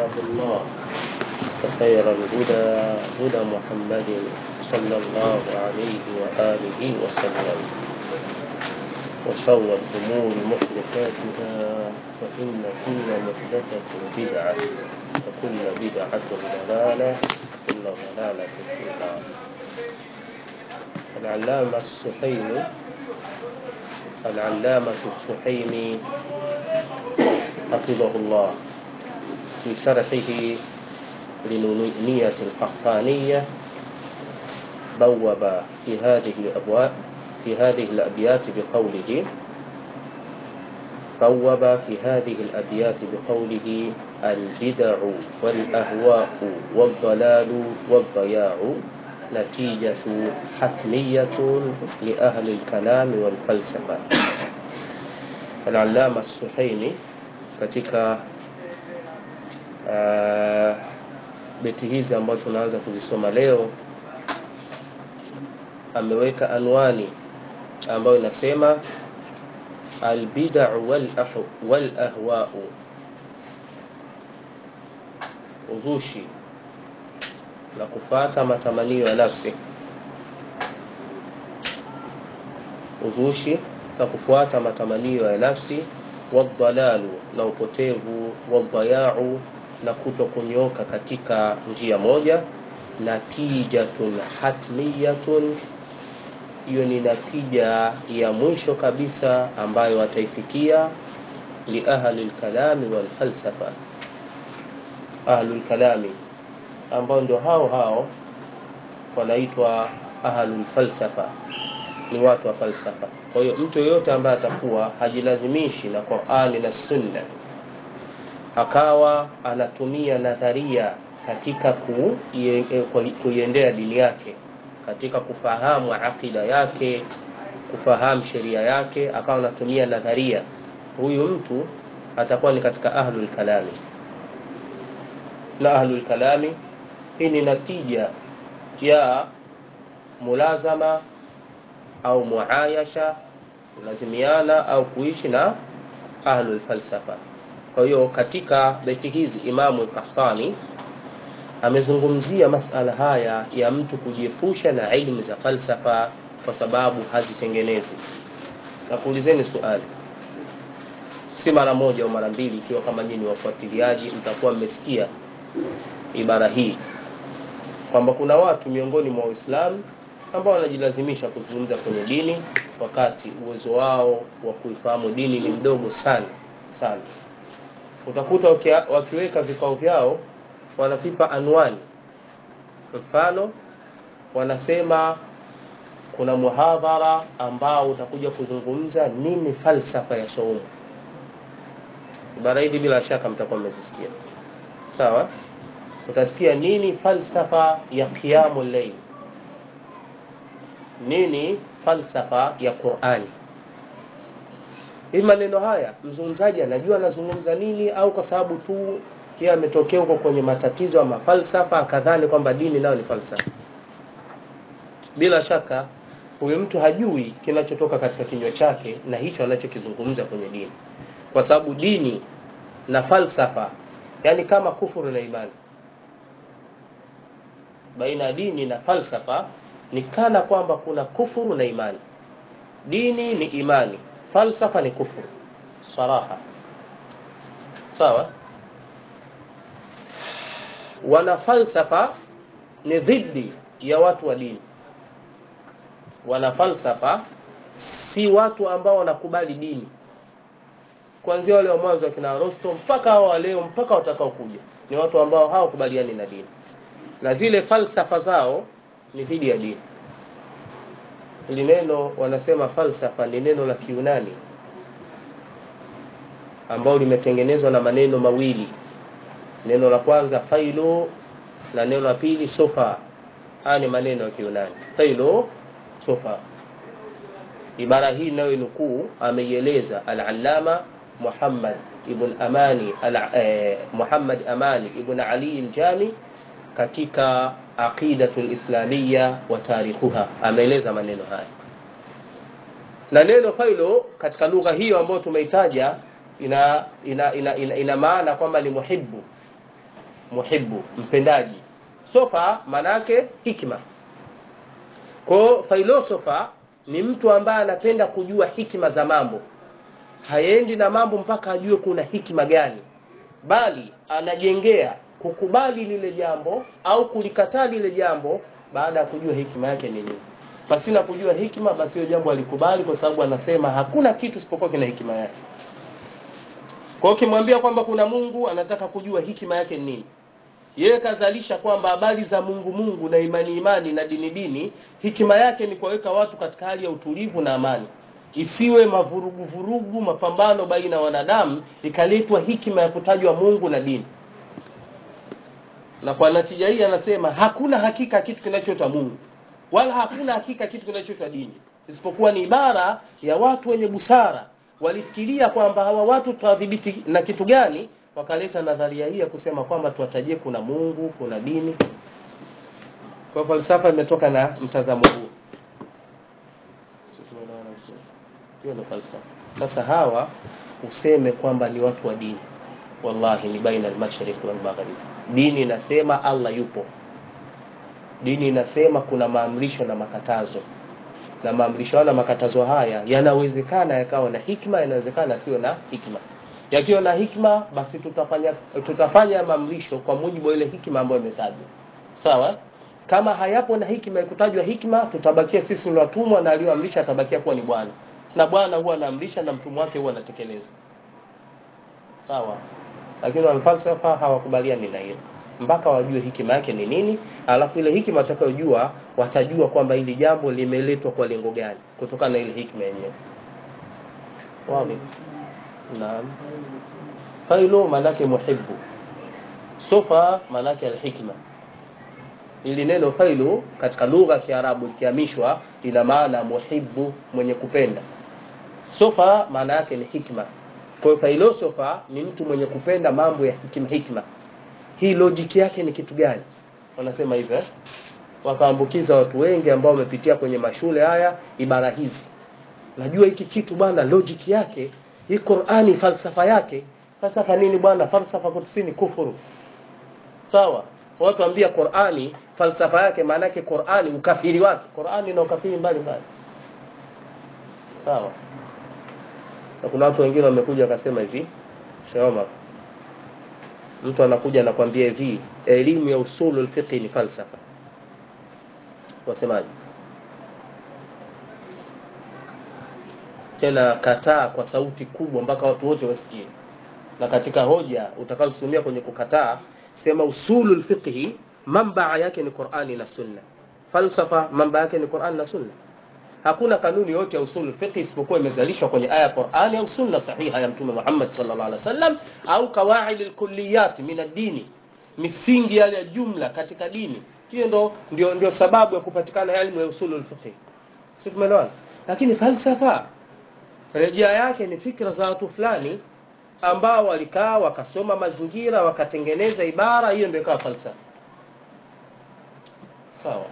كتاب الله وخير الهدى هدى محمد صلى الله عليه وآله وسلم وشر الأمور محدثاتها فإن كل محدثة بدعة وكل بدعة ضلالة وكل ضلالة في النار العلامة السحيمي العلامة السحيمي حفظه الله في شرحه لنونية القحطانية بوب في هذه الأبواب في هذه الأبيات بقوله بوب في هذه الأبيات بقوله البدع والأهواء والضلال والضياع نتيجة حتمية لأهل الكلام والفلسفة العلامة السحيمي katika uh, beti hizi ambazo tunaanza kuzisoma leo ameweka anwani ambayo inasema albidau wal ahwau uzushi na kufata matamanio ya nafsi uzushi na kufuata matamanio ya nafsi wadhalalu na upotevu wadhayau na kuto kunyoka katika njia moja natijatun hatmiyatun hiyo ni natija ya mwisho kabisa ambayo wataifikia liahli lkalami walfalsafa ahlu lkalami ambao ndio hao hao wanaitwa ahlu lfalsafa ni watu wa falsafa kwa hiyo mtu yeyote ambaye atakuwa hajilazimishi na qurani na sunna akawa anatumia nadharia katika kuiendea dini yake katika kufahamu aqida yake kufahamu sheria yake akawa anatumia nadharia huyu mtu atakuwa ni katika ahlul kalami na ahlul kalami hii ni natija ya mulazama au muayasha kulazimiana au kuishi na ahlul falsafa kwa hiyo katika beti hizi imamu kahtani amezungumzia masala haya ya mtu kujiepusha na ilmu za falsafa kwa sababu hazitengenezi na kuulizeni swali si mara moja au mara mbili ikiwa kama nyinyi wafuatiliaji mtakuwa mmesikia ibara hii kwamba kuna watu miongoni mwa waislamu ambao wanajilazimisha kuzungumza kwenye dini wakati uwezo wao wa kuifahamu dini ni mdogo sana sana utakuta wakiweka vikao vyao wanavipa anwani mfano wanasema kuna muhadhara ambao utakuja kuzungumza nini falsafa ya saumu ibara hizi bila shaka mtakuwa mmezisikia sawa utasikia nini falsafa ya qiyamu llail nini falsafa ya qurani hii maneno haya mzungumzaji anajua anazungumza nini au kwa sababu tu yeye ametokea huko kwenye matatizo ya mafalsafa akadhani kwamba dini nayo ni falsafa bila shaka huyu mtu hajui kinachotoka katika kinywa chake na hicho anachokizungumza kwenye dini kwa sababu dini na falsafa yani kama kufuru na imani baina ya dini na falsafa ni kana kwamba kuna kufuru na imani dini ni imani falsafa ni kufuru saraha sawa wana falsafa ni dhidi ya watu wa dini wana falsafa si watu ambao wanakubali dini kuanzia wale wa mwanzo wakina Aristo mpaka hao wa leo mpaka watakao kuja ni watu ambao hawakubaliani na dini na zile falsafa zao ni dhidi ya dini hili neno wanasema falsafa ni neno la kiunani ambao limetengenezwa na maneno mawili neno la kwanza failo na neno la pili sofa haya ni maneno ya kiunani failo sofa ibara hii inayonukuu ameieleza al-allama Muhammad ibn Amani al, eh, Muhammad Amani ibn Ali al-Jami katika aqidatu al-islamiyya wa tarikhuha ameeleza maneno haya na neno failo katika lugha hiyo ambayo tumeitaja ina ina, ina, ina, ina maana kwamba ni muhibbu muhibbu mpendaji sofa manake hikma kwao filosofa ni mtu ambaye anapenda kujua hikima za mambo haendi na mambo mpaka ajue kuna hikima gani bali anajengea kukubali lile jambo au kulikataa lile jambo baada ya kujua hikima yake ni nini pasina kujua hikima basi hiyo jambo alikubali kwa sababu anasema hakuna kitu isipokuwa kina hikima yake kwa hiyo ukimwambia kwamba kuna mungu anataka kujua hikima yake ni nini yeye kazalisha kwamba habari za mungu mungu na imani imani na dini dini hikima yake ni kuwaweka watu katika hali ya utulivu na amani isiwe mavurugu vurugu mapambano baina ya wanadamu ikaletwa hikima ya kutajwa mungu na dini na kwa natija hii anasema hakuna hakika kitu kinachoitwa mungu wala hakuna hakika kitu kinachoitwa dini isipokuwa ni ibara ya watu wenye busara walifikiria kwamba hawa watu tuwadhibiti na kitu gani wakaleta nadharia hii ya kusema kwamba tuwatajie kuna mungu kuna dini kwa falsafa imetoka na mtazamo huu hiyo ndio falsafa sasa hawa useme kwamba ni watu wa dini wallahi ni baina almashriq walmaghrib dini inasema allah yupo dini inasema kuna maamrisho na makatazo na maamrisho na makatazo haya yanawezekana yakawa na hikma yanawezekana sio na hikma yakiwa na hikma basi tutafanya tutafanya maamrisho kwa mujibu wa ile hikma ambayo imetajwa sawa kama hayapo na hikma ikutajwa hikma tutabakia sisi ni watumwa na aliyoamrisha atabakia kuwa ni bwana na bwana huwa anaamrisha na mtumwa wake huwa anatekeleza sawa lakini wanafalsafa hawakubaliani na hilo mpaka wajue hikima yake ni nini alafu ile hikima watakayojua watajua kwamba hili jambo limeletwa kwa lengo gani kutokana na ile hikma yenyewe wazi naam failu maanake muhibbu sofa maanake alhikma ili neno failu katika lugha ya kiarabu likihamishwa lina maana muhibbu mwenye kupenda sofa maana yake ni hikma kwa hiyo filosofa ni mtu mwenye kupenda mambo ya hikima hikma hii logic yake ni kitu gani wanasema hivyo eh? wakaambukiza watu wengi ambao wamepitia kwenye mashule haya ibara hizi najua hiki kitu bwana logic yake hii Qur'ani falsafa yake falsafa nini bwana falsafa kutusini kufuru sawa watu ambia Qur'ani falsafa yake maana yake Qur'ani ukafiri wake Qur'ani na ukafiri mbali mbali sawa na kuna watu wengine wamekuja wakasema hivi Shoma mtu anakuja anakwambia hivi elimu ya usulu al-fiqh ni falsafa wasemaje tena kataa kwa sauti kubwa mpaka watu wote wasikie na katika hoja utakazotumia kwenye kukataa sema usulu al-fiqh mambaa yake ni Qur'ani na Sunna falsafa mambaa yake ni Qur'ani na Sunna hakuna kanuni yote ya usul fiqh isipokuwa imezalishwa kwenye aya ya Qur'ani au sunna sahiha ya Mtume Muhammad sallallahu alaihi wasallam au kawaid alkulliyat min ad-dini misingi yale ya jumla katika dini hiyo ndo ndio ndio sababu ya kupatikana elimu ya usul fiqh si tumeelewana lakini falsafa rejea yake ni fikra za watu fulani ambao walikaa wakasoma mazingira wakatengeneza ibara hiyo ndio ikawa falsafa sawa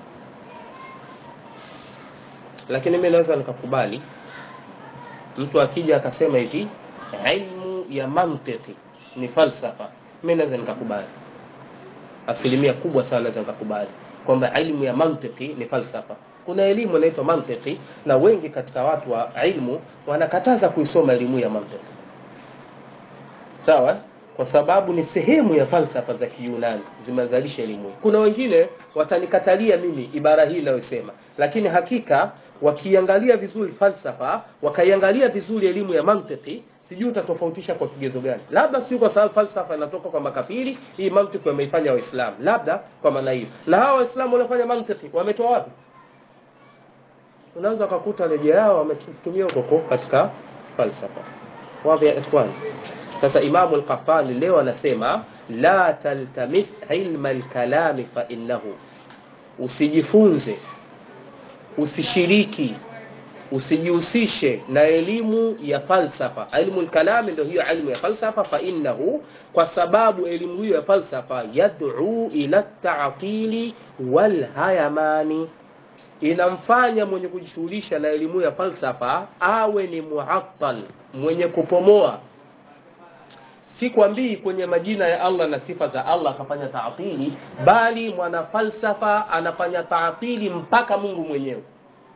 lakini mimi naweza nikakubali mtu akija akasema hivi ilmu ya mantiki ni falsafa mimi naweza nikakubali asilimia kubwa sana naweza nikakubali kwamba ilmu ya mantiki ni falsafa kuna elimu inaitwa mantiki na wengi katika watu wa ilmu wanakataza kuisoma elimu ya mantiki sawa kwa sababu ni sehemu ya falsafa za Kiyunani zimezalisha elimu hii. Kuna wengine watanikatalia mimi ibara hii inayosema, lakini hakika wakiangalia vizuri falsafa, wakaiangalia vizuri elimu ya mantiki, sijui utatofautisha kwa kigezo gani. Labda sio kwa sababu falsafa inatoka kwa makafiri, hii mantiki wameifanya Waislamu, labda kwa maana hiyo. Na hawa Waislamu wanafanya mantiki wametoa wapi? Unaweza ukakuta rejea yao wametumia huko katika falsafa. Wapi ya ikhwani? Sasa Imamu al-Qahtani leo anasema la taltamis ilma al-kalami fa innahu, usijifunze, usishiriki, usijihusishe na elimu ya falsafa. Ilmu al-kalami ndio hiyo ilmu ya falsafa, fa innahu, kwa sababu elimu hiyo ya falsafa yad'u ila ta'tili wal hayamani inamfanya mwenye kujishughulisha na elimu ya falsafa awe ni muattal, mwenye kupomoa sikwambii kwenye majina ya allah na sifa za allah akafanya taatili bali mwanafalsafa anafanya taatili mpaka mungu mwenyewe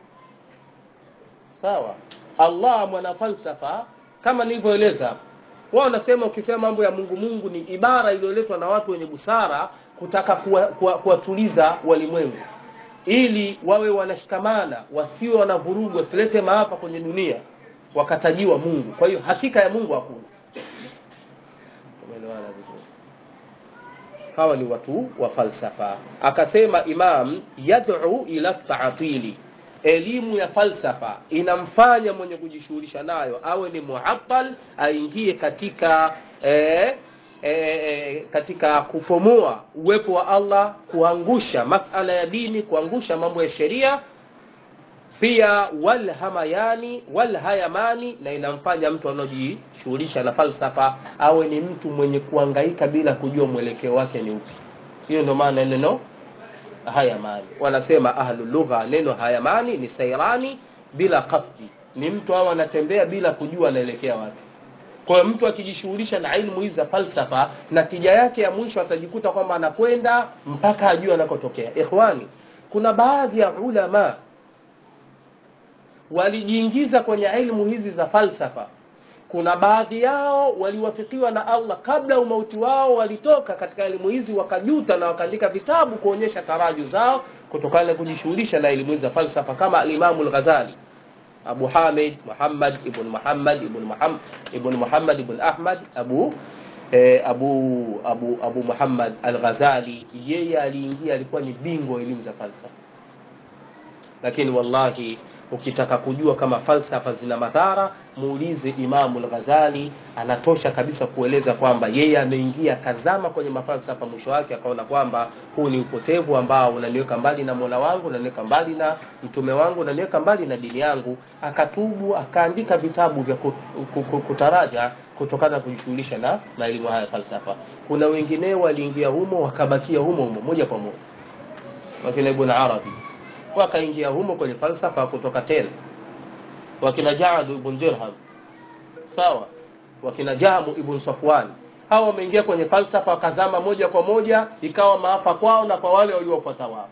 sawa allah mwanafalsafa kama nilivyoeleza hapo wao wanasema ukisema mambo ya mungu mungu ni ibara iliyoletwa na watu wenye busara kutaka kuwatuliza kuwa, kuwa walimwengu ili wawe wanashikamana wasiwe wanavurugu wasilete maafa kwenye dunia wakatajiwa mungu kwa hiyo hakika ya mungu hakuna umeelewana vizuri hawa ni watu wa falsafa akasema imam yad'u ila taatili elimu ya falsafa inamfanya mwenye kujishughulisha nayo awe ni muattal aingie katika eh, e, katika kupomoa uwepo wa allah kuangusha masala ya dini kuangusha mambo ya sheria pia walhamayani walhayamani na inamfanya mtu anaojishughulisha na falsafa awe ni mtu mwenye kuangaika bila kujua mwelekeo wake ni upi hiyo ndio maana neno hayamani wanasema ahlulugha neno hayamani ni sairani bila kasdi ni mtu au anatembea bila kujua anaelekea wapi kwa hiyo mtu akijishughulisha na ilmu hizi za falsafa natija yake ya mwisho atajikuta kwamba anakwenda mpaka ajue anakotokea ikhwani kuna baadhi ya ulama walijiingiza kwenye ilmu hizi za falsafa kuna baadhi yao waliwafikiwa na allah kabla umauti wao walitoka katika elimu hizi wakajuta na wakaandika vitabu kuonyesha taraju zao kutokana na kujishughulisha na elimu hizi za falsafa kama alimamu lghazali abu hamid muhammad ibn muhammad ibn muhammad ibn muhammad ibn ahmad abu eh, abu abu abu muhammad al-ghazali yeye aliingia alikuwa ni bingwa elimu za falsafa lakini wallahi ukitaka kujua kama falsafa zina madhara muulize imamu al-ghazali anatosha kabisa kueleza kwamba yeye ameingia kazama kwenye mafalsafa mwisho wake akaona kwamba huu ni upotevu ambao unaniweka mbali na mola wangu unaniweka mbali na mtume wangu unaniweka mbali na dini yangu akatubu akaandika vitabu vya kutaraja kutokana na kujishughulisha na na elimu haya falsafa kuna wengineo waliingia humo wakabakia humo humo moja kwa moja wakina ibn arabi wakaingia humo kwenye falsafa kutoka tena wakina Jaad ibn Dirham sawa wakina Jamu ibn Safwan hawa wameingia kwenye falsafa wakazama moja kwa moja ikawa maafa kwao na kwa wale waliofuata wao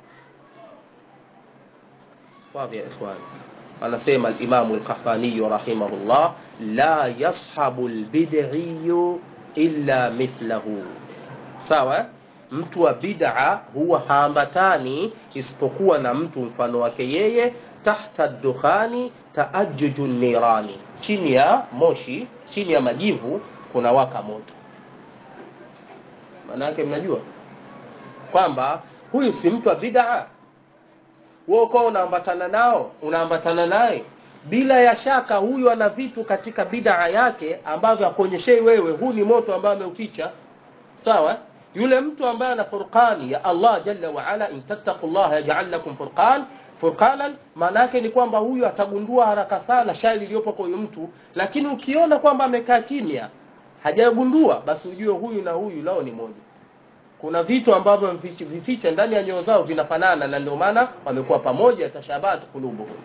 wazi ya ikhwan anasema al-Imam al-Qahtani rahimahullah la yashabu al-bid'i illa mithlahu sawa mtu wa bid'a huwa haambatani isipokuwa na mtu mfano wake yeye tahta dukhani taajjuju nirani chini ya moshi chini ya majivu kuna waka moto maana yake mnajua kwamba huyu si mtu wa bid'a wewe uko unaambatana nao unaambatana naye bila ya shaka huyu ana vitu katika bid'a yake ambavyo akuonyeshei wewe huu ni moto ambao ameuficha sawa yule mtu ambaye ana furqani ya Allah jalla wa ala in tattaqullah yaj'al lakum furqan furqanan maana yake ni kwamba huyu atagundua haraka sana shari iliyopo kwa huyu mtu lakini ukiona kwamba amekaa kimya hajagundua basi ujue huyu na huyu lao ni moja kuna vitu ambavyo vificha ndani ya nyoyo zao vinafanana na ndio maana wamekuwa pamoja tashabat kulubuhum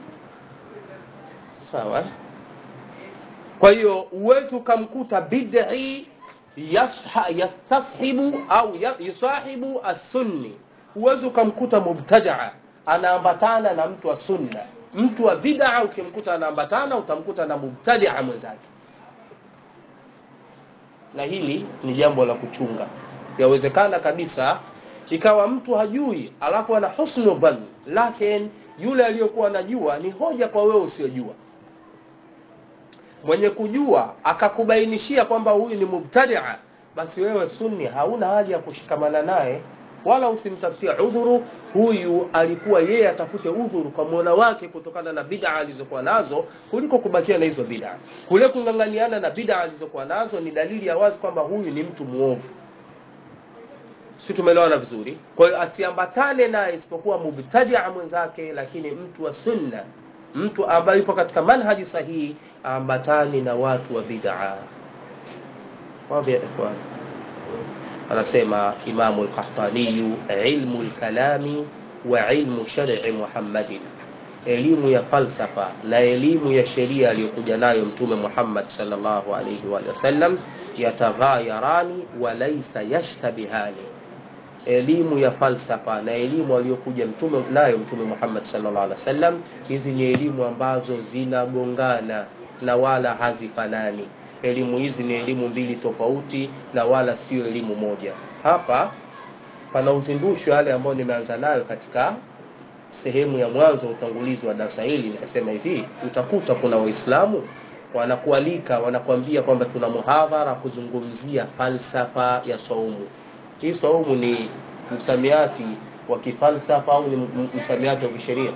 sawa kwa hiyo uwezi ukamkuta bid'i yastashibu au yusahibu as-sunni huwezi ukamkuta mubtadaa anaambatana na mtu wa sunna mtu wa bid'a ukimkuta anaambatana utamkuta na mubtadia mwenzake na hili ni jambo la kuchunga yawezekana kabisa ikawa mtu hajui alafu ana husnu dhann lakini yule aliyokuwa anajua ni hoja kwa wewe usiyojua mwenye kujua akakubainishia kwamba huyu ni mubtadia basi wewe sunni hauna hali ya kushikamana naye wala usimtafutie udhuru huyu alikuwa yeye atafute udhuru kwa mola wake kutokana na bid'a alizokuwa nazo kuliko kubakia na hizo bid'a kule kung'ang'aniana na bid'a alizokuwa nazo ni dalili ya wazi kwamba huyu ni mtu muovu si tumeelewana vizuri kwa hiyo asiambatane naye isipokuwa mubtadia mwenzake lakini mtu wa sunna mtu ambaye yupo katika manhaji sahihi ambatani na watu wa bid'a wazi ya ikhwan anasema imamu al-qahtani ilmu al-kalami wa ilmu shar'i muhammadin elimu ya falsafa na elimu ya sheria aliyokuja nayo mtume Muhammad sallallahu alaihi wa sallam yataghayarani walaysa yashtabihani elimu ya falsafa na elimu aliyokuja mtume nayo mtume Muhammad sallallahu alaihi wasallam hizi ni elimu ambazo zinagongana na wala hazifanani elimu hizi ni elimu mbili tofauti na wala sio elimu moja hapa pana uzindushi wale ambao nimeanza nayo katika sehemu ya mwanzo utangulizi wa darasa hili nikasema hivi utakuta kuna waislamu wanakualika wanakuambia kwamba tuna muhadhara kuzungumzia falsafa ya saumu hii saumu ni msamiati wa kifalsafa au ni msamiati wa kisheria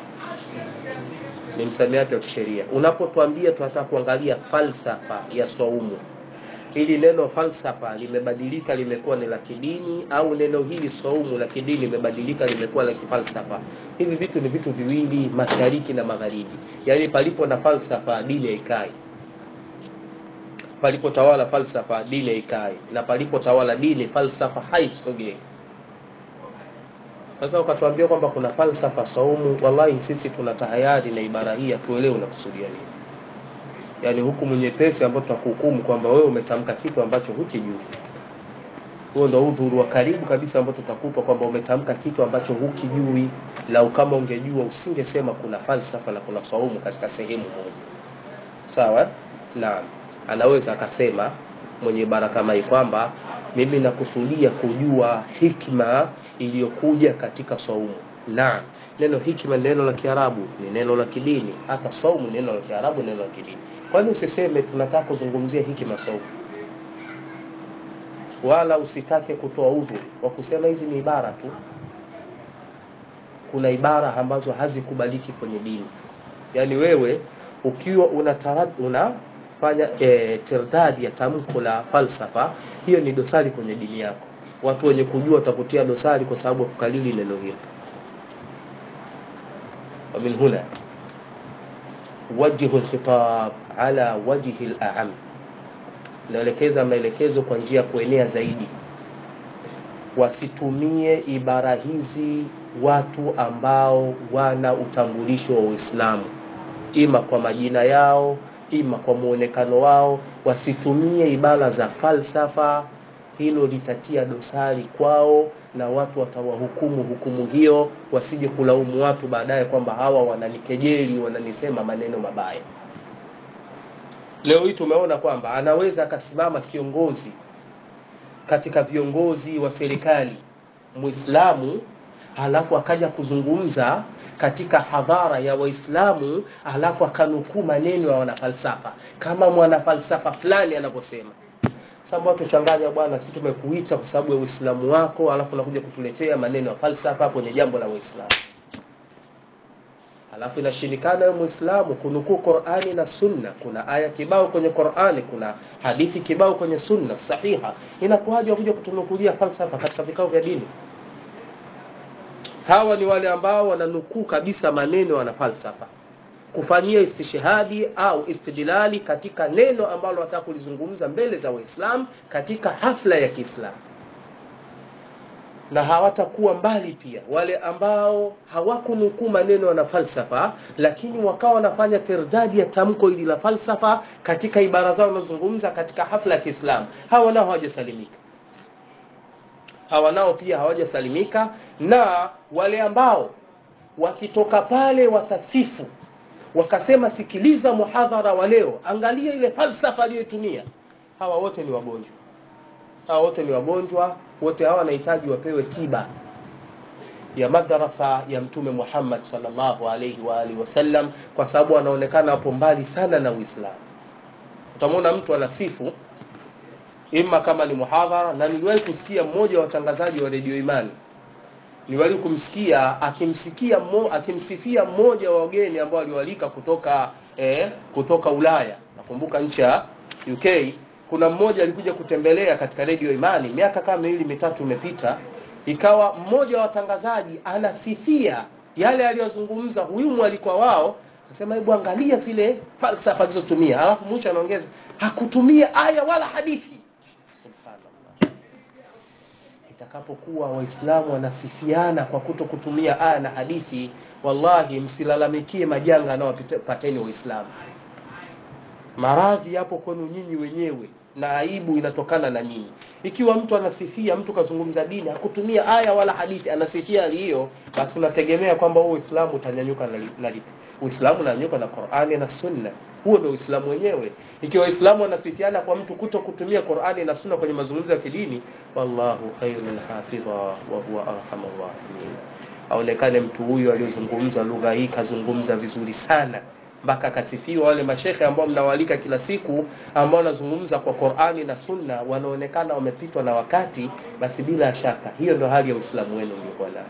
ni msamiati wa kisheria unapotuambia tunataka kuangalia falsafa ya saumu hili neno falsafa limebadilika limekuwa ni la kidini au neno hili saumu la kidini limebadilika limekuwa la kifalsafa hivi vitu ni vitu viwili mashariki na magharibi yaani palipo na falsafa dini haikai palipotawala falsafa dini haikai na palipotawala dini falsafa haisogei sasa ukatuambia kwamba kuna falsafa saumu wallahi sisi tuna tahayari na ibara hii tuelewe unakusudia nini yaani hukumu nyepesi ambayo tunakuhukumu kwamba wewe umetamka kitu ambacho hukijui huo ndo udhuru wa karibu kabisa ambao tutakupa kwamba umetamka kitu ambacho hukijui lau kama ungejua usingesema kuna falsafa na kuna saumu katika sehemu moja sawa naam anaweza akasema mwenye ibara kama hii kwamba mimi nakusudia kujua hikma iliyokuja katika saumu naam neno hikma ni neno la kiarabu ni neno la kidini hata saumu neno la kiarabu neno la kidini kwani usiseme tunataka kuzungumzia hikma saumu wala usitake kutoa udhu wa kusema hizi ni ibara tu kuna ibara ambazo hazikubaliki kwenye dini yaani wewe ukiwa unafanya una e, tirdadi ya tamko la falsafa hiyo ni dosari kwenye dini yako watu wenye kujua watakutia dosari kwa sababu ya kukalili neno hilo ومن هنا وجه الخطاب على وجه الأعم naelekeza maelekezo kwa njia ya kuenea zaidi wasitumie ibara hizi watu ambao wana utambulisho wa Uislamu ima kwa majina yao ima kwa muonekano wao wasitumie ibara za falsafa hilo litatia dosari kwao na watu watawahukumu hukumu hiyo wasije kulaumu watu baadaye kwamba hawa wananikejeli wananisema maneno mabaya leo hii tumeona kwamba anaweza akasimama kiongozi katika viongozi wa serikali muislamu halafu akaja kuzungumza katika hadhara ya waislamu halafu akanukuu maneno ya wanafalsafa kama mwanafalsafa fulani anavyosema sababu watu changanya bwana sisi tumekuita kwa sababu ya uislamu wako alafu unakuja kutuletea maneno ya falsafa kwenye jambo la uislamu alafu inashindikana wewe muislamu kunukuu qurani na sunna kuna aya kibao kwenye qurani kuna hadithi kibao kwenye sunna sahiha inakuwaje wakuja kutunukulia falsafa katika vikao vya dini hawa ni wale ambao wananukuu kabisa maneno wana falsafa kufanyia istishhadi au istidlali katika neno ambalo wataka kulizungumza mbele za waislamu katika hafla ya kiislamu na hawatakuwa mbali pia wale ambao hawakunukuu maneno na falsafa lakini wakawa wanafanya tirdadi ya tamko hili la falsafa katika ibara zao wanazungumza katika hafla ya kiislamu hawa nao hawajasalimika hawa nao pia hawajasalimika na wale ambao wakitoka pale watasifu wakasema sikiliza muhadhara wa leo angalia ile falsafa aliyoitumia hawa wote ni wagonjwa hawa wote ni wagonjwa wote hawa wanahitaji wapewe tiba ya madarasa ya mtume Muhammad sallallahu alaihi wa alihi wasallam kwa sababu wanaonekana hapo mbali sana na Uislamu utamwona mtu anasifu ima kama ni muhadhara na niliwahi kusikia mmoja wa watangazaji wa redio Imani niwali kumsikia akimsikia mo, akimsifia mmoja wa wageni ambao aliwalika kutoka eh, kutoka Ulaya nakumbuka nchi ya UK kuna mmoja alikuja kutembelea katika redio Imani miaka kama miwili mitatu imepita ikawa mmoja wa watangazaji anasifia yale aliyozungumza huyu mwalikwa wao akasema hebu angalia zile falsafa alizotumia alafu mwisho anaongeza hakutumia aya wala hadithi subhanallah itakapokuwa waislamu wanasifiana kwa kuto kutumia aya na hadithi wallahi msilalamikie majanga anayowapateni waislamu maradhi yapo kwenu nyinyi wenyewe na aibu inatokana na nyinyi ikiwa mtu anasifia mtu kazungumza dini hakutumia aya wala hadithi anasifia hali hiyo basi unategemea kwamba huo uislamu utanyanyuka na, na lipi uislamu unanyanyuka na qurani na sunna huo ndio uislamu wenyewe ikiwa waislamu wanasifiana kwa mtu kuto kutumia qurani na sunna kwenye mazungumzo ya kidini wallahu khairul hafidha wa huwa arhamur rahimin aonekane mtu huyu aliyozungumza lugha hii kazungumza vizuri sana mpaka akasifiwa wale mashekhe ambao mnawalika kila siku ambao wanazungumza kwa Qur'ani na Sunna wanaonekana wamepitwa na wakati basi bila shaka hiyo ndo hali ya Uislamu wenu uliokuwa nayo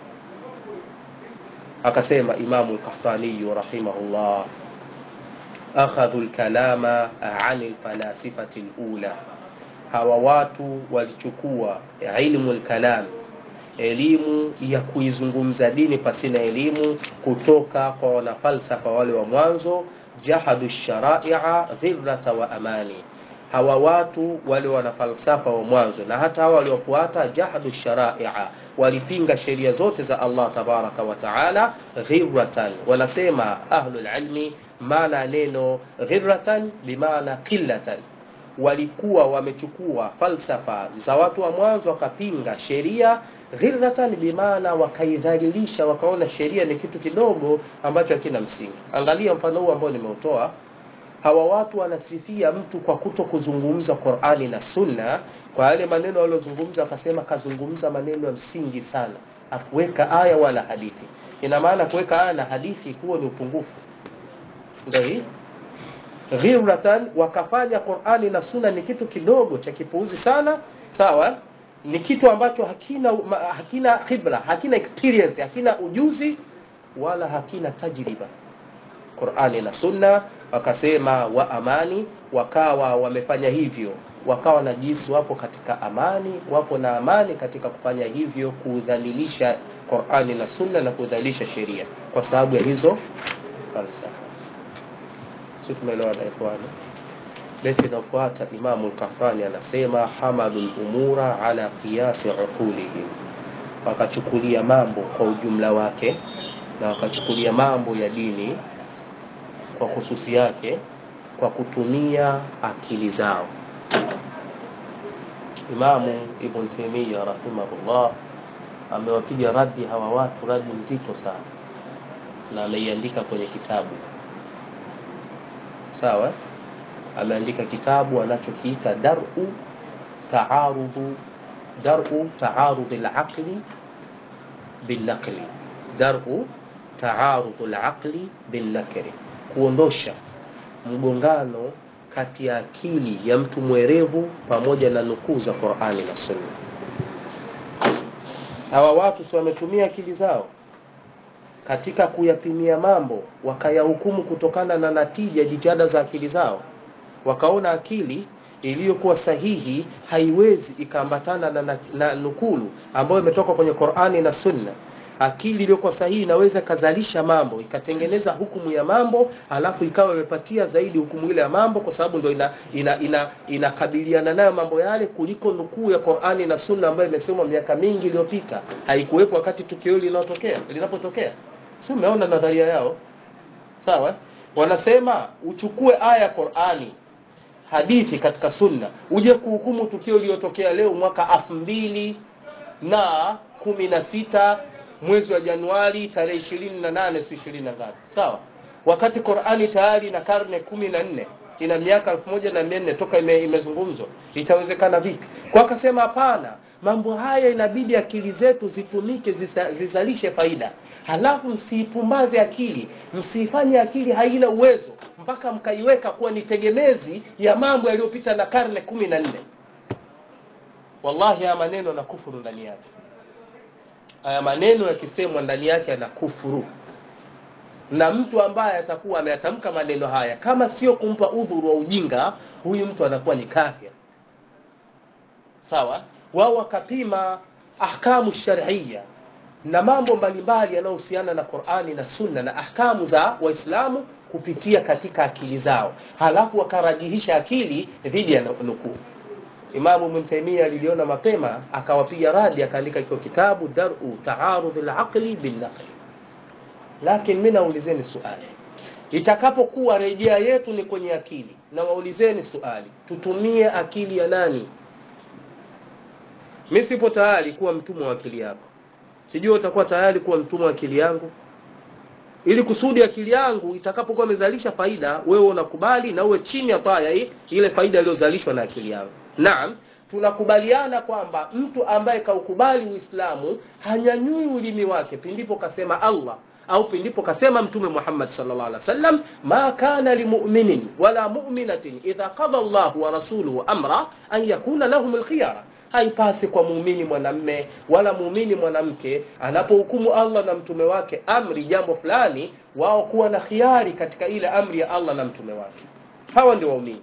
akasema Imamu al-Qahtani rahimahullah akhadhu al-kalama 'ani al-falasifati al-ula hawa watu walichukua ilmu al-kalam elimu ya kuizungumza dini pasina elimu kutoka kwa wanafalsafa wale wa mwanzo jahadu sharaia dhirrata wa amani hawa watu wale wanafalsafa wa mwanzo na hata hawa waliofuata jahadu sharaia walipinga sheria zote za Allah tabaraka wa taala ghirratan wanasema ahlul ilmi maana neno ghirratan bimaana qillatan walikuwa wamechukua falsafa za watu wa mwanzo wakapinga sheria ghirratan bimaana wakaidhalilisha wakaona sheria ni kitu kidogo ambacho hakina msingi angalia mfano huu ambao nimeutoa hawa watu wanasifia mtu kwa kuto kuzungumza Qur'ani na Sunna kwa yale maneno waliozungumza akasema kazungumza maneno ya msingi sana akuweka aya wala hadithi ina maana kuweka aya na hadithi huo ni upungufu ndio hii ghirratan wakafanya Qur'ani na Sunna ni kitu kidogo cha kipuuzi sana sawa ni kitu ambacho hakina hakina khibra hakina experience hakina ujuzi wala hakina tajriba Qur'ani na Sunna wakasema wa amani wakawa wamefanya hivyo wakawa na jinsi wapo katika amani wapo na amani katika kufanya hivyo kudhalilisha Qur'ani na Sunna na kudhalilisha sheria kwa sababu ya hizo falsafa sisi tumeelewana ikhwani beti inayofuata Imamu al-Qahtani anasema hamalul umura ala qiyasi uqulihim wakachukulia mambo kwa ujumla wake na wakachukulia mambo ya dini kwa hususi yake kwa kutumia akili zao Imamu Ibn Taymiyyah rahimahullah amewapiga radi hawa watu radi nzito sana na ameiandika kwenye kitabu sawa ameandika kitabu anachokiita dar'u ta'arudu dar'u ta'arud al-aqli bil-naqli dar'u ta'arud al-aqli bil-naqli kuondosha mgongano kati ya akili ya mtu mwerevu pamoja na nukuu za Qur'ani na Sunna hawa watu si wametumia akili zao katika kuyapimia mambo wakayahukumu kutokana na natija jitihada za akili zao wakaona akili iliyokuwa sahihi haiwezi ikaambatana na, na, na nukulu ambayo imetoka kwenye Qur'ani na Sunna akili iliyokuwa sahihi inaweza ikazalisha mambo ikatengeneza hukumu ya mambo alafu ikawa imepatia zaidi hukumu ile ya mambo kwa sababu ndio ina inakabiliana ina, ina nayo mambo yale kuliko nukuu ya Qur'ani na Sunna ambayo imesemwa miaka mingi iliyopita haikuwepo wakati tukio hili linatokea linapotokea si umeona nadharia yao sawa wanasema uchukue aya ya Qur'ani hadithi katika sunna uje kuhukumu tukio lililotokea leo mwaka elfu mbili na kumi na sita mwezi wa Januari tarehe ishirini na nane si ishirini na ngapi sawa wakati Qur'ani tayari na karne kumi na nne ina miaka elfu moja na mia nne toka ime, imezungumzwa itawezekana vipi kwa akasema hapana mambo haya inabidi akili zetu zitumike zisa, zizalishe faida halafu msiipumbaze akili msiifanye akili haina uwezo mpaka mkaiweka kuwa ni tegemezi ya mambo yaliyopita na karne kumi na nne wallahi haya maneno na kufuru ndani yake haya maneno yakisemwa ndani yake yana kufuru na mtu ambaye atakuwa ameyatamka maneno haya kama sio kumpa udhuru wa ujinga huyu mtu anakuwa ni kafir sawa wao wakapima ahkamu sharia na mambo mbalimbali yanayohusiana na Qur'ani na Sunna na ahkamu za Waislamu kupitia katika akili zao halafu wakarajihisha akili dhidi ya nukuu Imamu Ibn Taymiyyah aliliona mapema akawapiga radi akaandika hicho kitabu Dar'u Ta'arud al-Aqli bil-Naqli lakini mimi naulizeni swali itakapokuwa rejea yetu ni kwenye akili na waulizeni swali tutumie akili ya nani mi sipo tayari kuwa mtumwa wa akili yako sijui utakuwa tayari kuwa mtumwa wa akili yangu ili kusudi akili yangu itakapokuwa imezalisha faida wewe unakubali na uwe chini ya paya hii ile faida iliyozalishwa na akili yangu naam tunakubaliana kwamba mtu ambaye kaukubali uislamu hanyanyui ulimi wake pindipo kasema allah au pindipo kasema mtume muhammad sallallahu alaihi wasallam ma kana limuminin wala muminatin idha qada llahu wa rasuluhu amra an yakuna lahum lkhiyara haipasi kwa muumini mwanamme wala muumini mwanamke anapohukumu allah na mtume wake amri jambo fulani wao kuwa na khiari katika ile amri ya allah na mtume wake hawa ndio waumini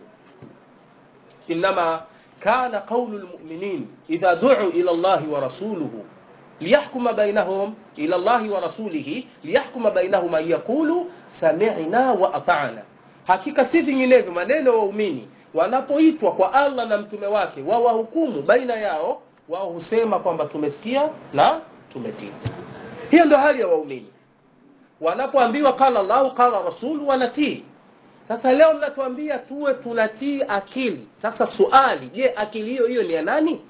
inama kana qaulu lmuminin idha duu ila llahi wa rasuluhu liyahkuma bainahum ila llahi wa rasulihi liyahkuma bainahum an yaqulu samina wa atana hakika si vinginevyo maneno waumini wanapoitwa kwa allah na mtume wake wawahukumu baina yao wao husema kwamba tumesikia na tumetii hiyo ndio hali ya waumini wanapoambiwa qala llahu qala rasulu wanatii sasa leo mnatuambia tuwe tunatii akili sasa suali je akili hiyo hiyo ni ya nani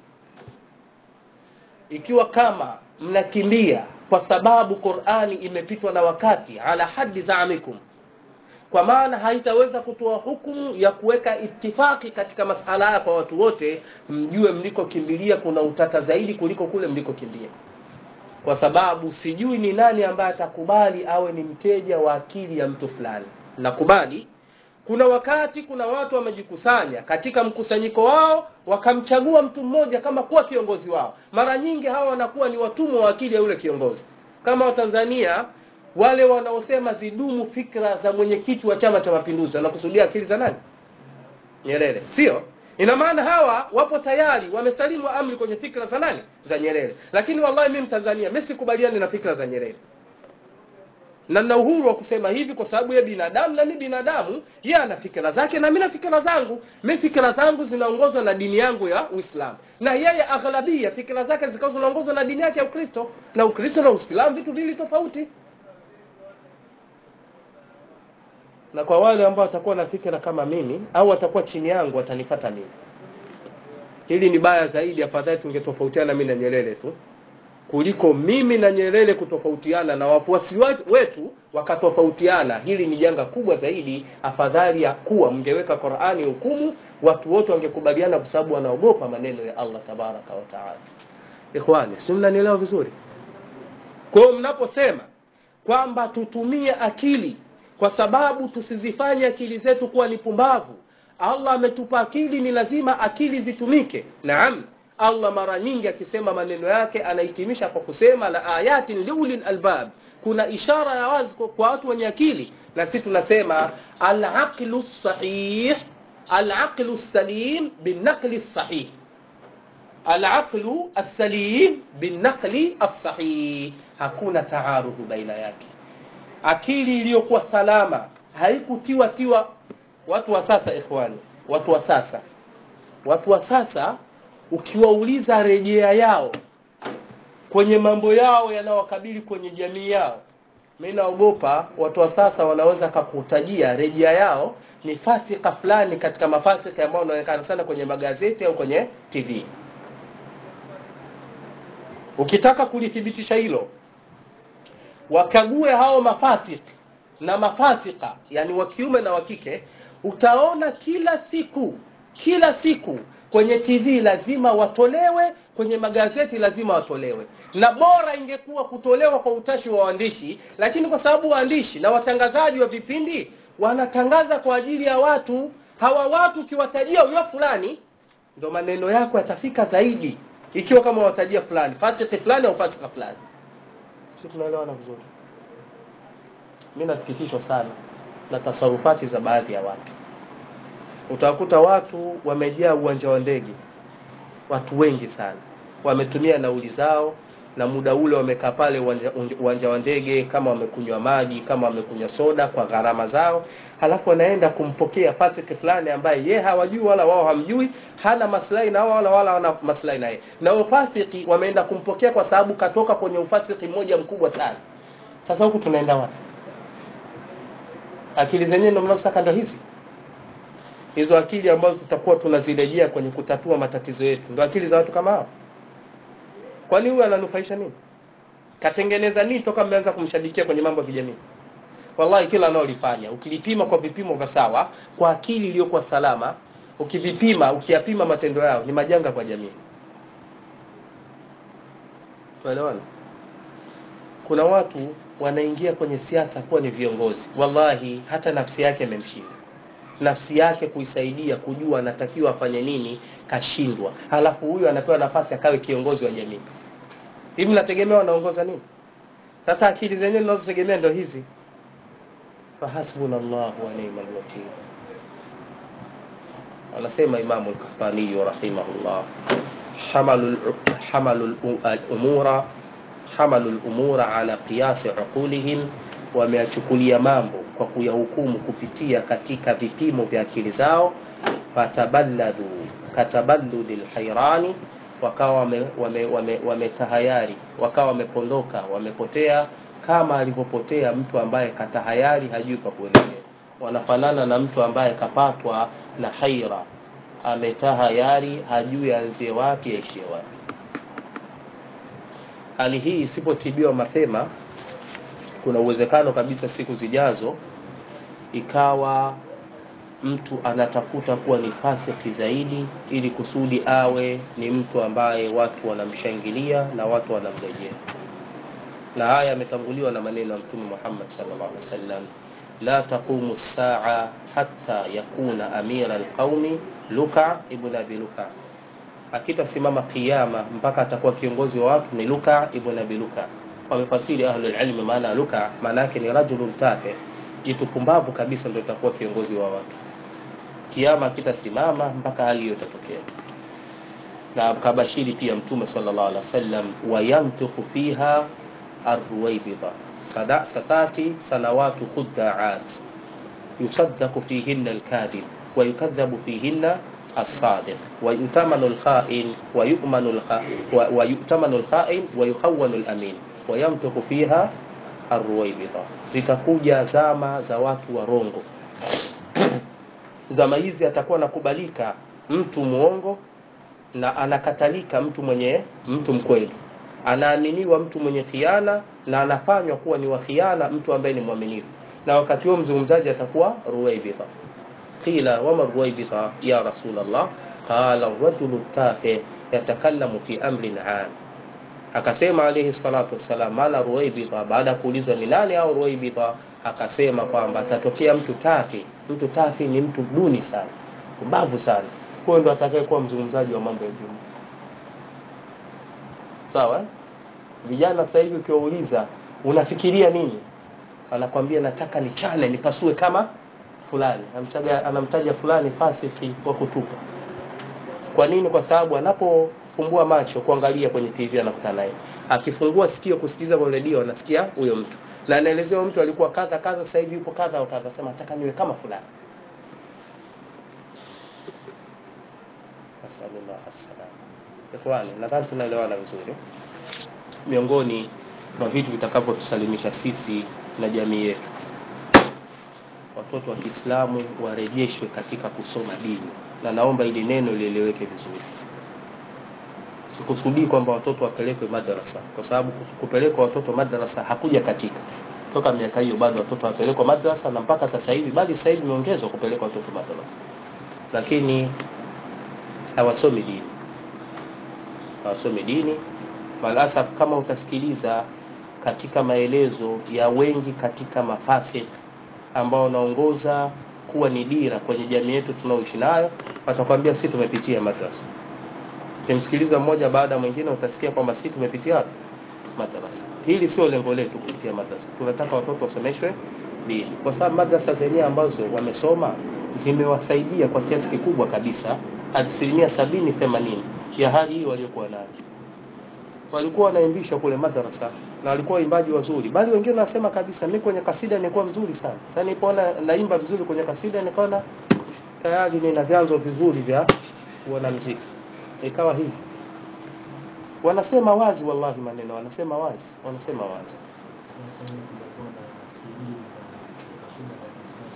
ikiwa kama mnakimbia kwa sababu qurani imepitwa na wakati ala hadi zaamikum kwa maana haitaweza kutoa hukumu ya kuweka itifaki katika masala haya kwa watu wote mjue mlikokimbilia kuna utata zaidi kuliko kule mlikokimbia kwa sababu sijui ni nani ambaye atakubali awe ni mteja wa akili ya mtu fulani nakubali kuna wakati kuna watu wamejikusanya katika mkusanyiko wao wakamchagua mtu mmoja kama kuwa kiongozi wao mara nyingi hawa wanakuwa ni watumwa wa akili ya yule kiongozi kama watanzania wale wanaosema zidumu fikra za mwenyekiti wa chama cha mapinduzi wanakusudia akili za nani nyerere sio ina maana hawa wapo tayari wamesalimu amri kwenye fikra za nani za nyerere lakini wallahi mi mtanzania mi sikubaliani na fikra za nyerere na nina uhuru wa kusema hivi kwa sababu ye binadamu na mi binadamu ye ana fikira zake na mi na fikira zangu mi fikira zangu zinaongozwa na dini yangu ya uislamu na yeye aghlabia fikira zake zikawa zinaongozwa na dini yake ya ukristo na ukristo na uislamu vitu vili tofauti na kwa wale ambao watakuwa na fikira kama mimi au watakuwa chini yangu watanifata mimi hili ni baya zaidi afadhali tungetofautiana mimi na nyerere tu kuliko mimi na nyerere kutofautiana na wafuasi wetu wakatofautiana hili ni janga kubwa zaidi afadhali ya kuwa mngeweka qurani hukumu watu wote wangekubaliana kwa sababu wanaogopa maneno ya allah tabaraka wataala ikhwani si mnanielewa vizuri kwa hiyo mnaposema kwamba tutumie akili kwa sababu tusizifanye akili zetu kuwa ni pumbavu allah ametupa akili ni lazima akili zitumike naam allah mara nyingi akisema maneno yake anahitimisha kwa kusema la ayatin liulil albab kuna ishara ya wazi kwa watu wenye akili na sisi tunasema alaqlu sahih alaqlu salim binaqli sahih alaqlu assalim binaqli assahih hakuna taarudhu baina yake akili iliyokuwa salama haikutiwa tiwa watu wa sasa ikhwani watu wa sasa watu wa sasa ukiwauliza rejea yao kwenye mambo yao yanayowakabili kwenye jamii yao mi naogopa watu wa sasa wanaweza kakutajia rejea yao ni fasika fulani katika mafasika ambayo unaonekana sana kwenye magazeti au kwenye tv ukitaka kulithibitisha hilo wakague hao mafasik na mafasika yani wa kiume na wa kike utaona kila siku kila siku kwenye tv lazima watolewe kwenye magazeti lazima watolewe na bora ingekuwa kutolewa kwa utashi wa waandishi lakini kwa sababu waandishi na watangazaji wa vipindi wanatangaza kwa ajili ya watu hawa watu ukiwatajia huyo fulani ndo maneno yako yatafika zaidi ikiwa kama watajia fulani fasiki fulani au fasika fulani si tunaelewana vizuri mi nasikitishwa sana na tasarufati za baadhi ya watu utawakuta watu wamejaa uwanja wa ndege watu wengi sana wametumia nauli zao na muda ule wamekaa pale uwanja wa ndege kama wamekunywa maji kama wamekunywa soda kwa gharama zao halafu wanaenda kumpokea fasiki fulani ambaye ye hawajui wala wao hamjui hana maslahi na wala wala wana maslahi naye na wafasiki wameenda kumpokea kwa sababu katoka kwenye ufasiki mmoja mkubwa sana sasa huku tunaenda wapi akili zenyewe ndio mnazotaka ndo hizi hizo akili ambazo tutakuwa tunazirejea kwenye kutatua matatizo yetu ndo akili za watu kama hao kwani huyu ananufaisha nini katengeneza nini toka mmeanza kumshabikia kwenye mambo ya kijamii wallahi kila anaolifanya ukilipima kwa vipimo vya sawa kwa akili iliyokuwa salama ukivipima ukiyapima matendo yao ni majanga kwa jamii tuelewana kuna watu wanaingia kwenye siasa kuwa ni viongozi wallahi hata nafsi yake imemshinda nafsi yake kuisaidia kujua anatakiwa afanye nini kashindwa halafu huyu anapewa nafasi akawe kiongozi wa jamii hivi mnategemea wanaongoza nini sasa akili zenyewe zinazotegemea ndo hizi fahasbuna llahu wa ni'mal wakil anasema imamu lkafaniyu rahimahullah hamalu hamalu lumura hamalu lumura ala qiyasi uqulihim wameyachukulia mambo kwa kuyahukumu kupitia katika vipimo vya akili zao fataballadu kataballudi lhairani wakawa wametahayari wame, wame, wame wakawa wamepondoka wamepotea kama alivyopotea mtu ambaye katahayari hajui pa kuelekea wanafanana na mtu ambaye kapatwa na haira ametahayari hajui aanzie wapi aishie wapi hali hii isipotibiwa mapema kuna uwezekano kabisa siku zijazo ikawa mtu anatafuta kuwa ni fasiki zaidi ili kusudi awe ni mtu ambaye watu wanamshangilia na watu wanamrejea na haya yametanguliwa na maneno ya mtume Muhammad sallallahu alaihi wasallam la taqumu saa hatta yakuna amira alqaumi Luka ibn Abi Luka akitasimama kiyama mpaka atakuwa kiongozi wa watu ni Luka ibn Abi Luka wamefasiri ahlul ilmi maana Luka maana yake ni rajulun tafe jitu pumbavu kabisa ndio itakuwa kiongozi wa watu kiama kitasimama mpaka hali hiyo itatokea na kabashiri pia mtume sallallahu alaihi wasallam wayantiqu fiha arruwaybida sada satati sanawatu khuddaat yusaddaqu fihinna alkadhib wa yukadhabu fihinna الصادق ويؤتمن الخائن ويؤمن ويؤتمن الخائن ويخون الأمين ويمتق فيها الرويبضة zitakuja zama za watu warongo zama hizi atakuwa anakubalika mtu mwongo na anakatalika mtu mwenye mtu mkweli anaaminiwa mtu mwenye khiana na anafanywa kuwa ni wa khiana mtu ambaye ni mwaminifu na wakati huo mzungumzaji atakuwa ruwaibidha qila wama ruwaibidha ya rasul allah qala rajulu tafe yatakallamu fi amrin am akasema alayhi salatu wassalam maana ruwaibidha baada ya kuulizwa ni nani au ruwaibidha akasema kwamba atatokea mtu tafi mtu tafi ni mtu duni sana ubavu sana huyo ndo atakayekuwa mzungumzaji wa mambo ya juu sawa vijana sasa hivi ukiwauliza unafikiria nini anakwambia nataka nichane nipasue kama fulani anamtaja, anamtaja fulani fasiki wa kutupa kwa nini kwa sababu anapofumbua macho kuangalia kwenye tv anakutana naye akifungua sikio kusikiliza kwa redio anasikia huyo mtu na anaelezewa mtu alikuwa kadha kadha sasa hivi yupo kadha au kadha sema nataka niwe kama fulani nasalullah assalam ikhwani nadhani tunaelewana vizuri miongoni mwa vitu vitakavyotusalimisha sisi na jamii yetu watoto wa Kiislamu warejeshwe katika kusoma dini na naomba ili neno lieleweke vizuri sikusudii kwamba watoto wapelekwe madrasa kwa sababu kupelekwa watoto madrasa hakuja katika toka miaka hiyo bado watoto wapelekwa madrasa na mpaka sasa hivi bali sasa hivi imeongezwa kupelekwa watoto madrasa lakini hawasomi dini hawasomi dini malasaf kama utasikiliza katika maelezo ya wengi katika mafasid ambao wanaongoza kuwa ni dira kwenye jamii yetu tunaoishi nayo watakwambia si tumepitia madrasa ukimsikiliza mmoja baada ya mwingine utasikia kwamba si tumepitia wapi madrasa hili sio lengo letu kupitia madrasa tunataka watoto wasomeshwe dini kwa sababu madrasa zenyewe ambazo wamesoma zimewasaidia kwa kiasi kikubwa kabisa asilimia sabini themanini ya hali hii waliokuwa nayo walikuwa wanaimbishwa kule madrasa na walikuwa waimbaji wazuri bali wengine wanasema kabisa mimi kwenye kasida nilikuwa mzuri sana sasa nilipoona naimba vizuri kwenye kasida nikaona tayari nina vyanzo vizuri vya kuona mziki ikawa hivi wanasema wazi wallahi maneno wanasema wazi wanasema wazi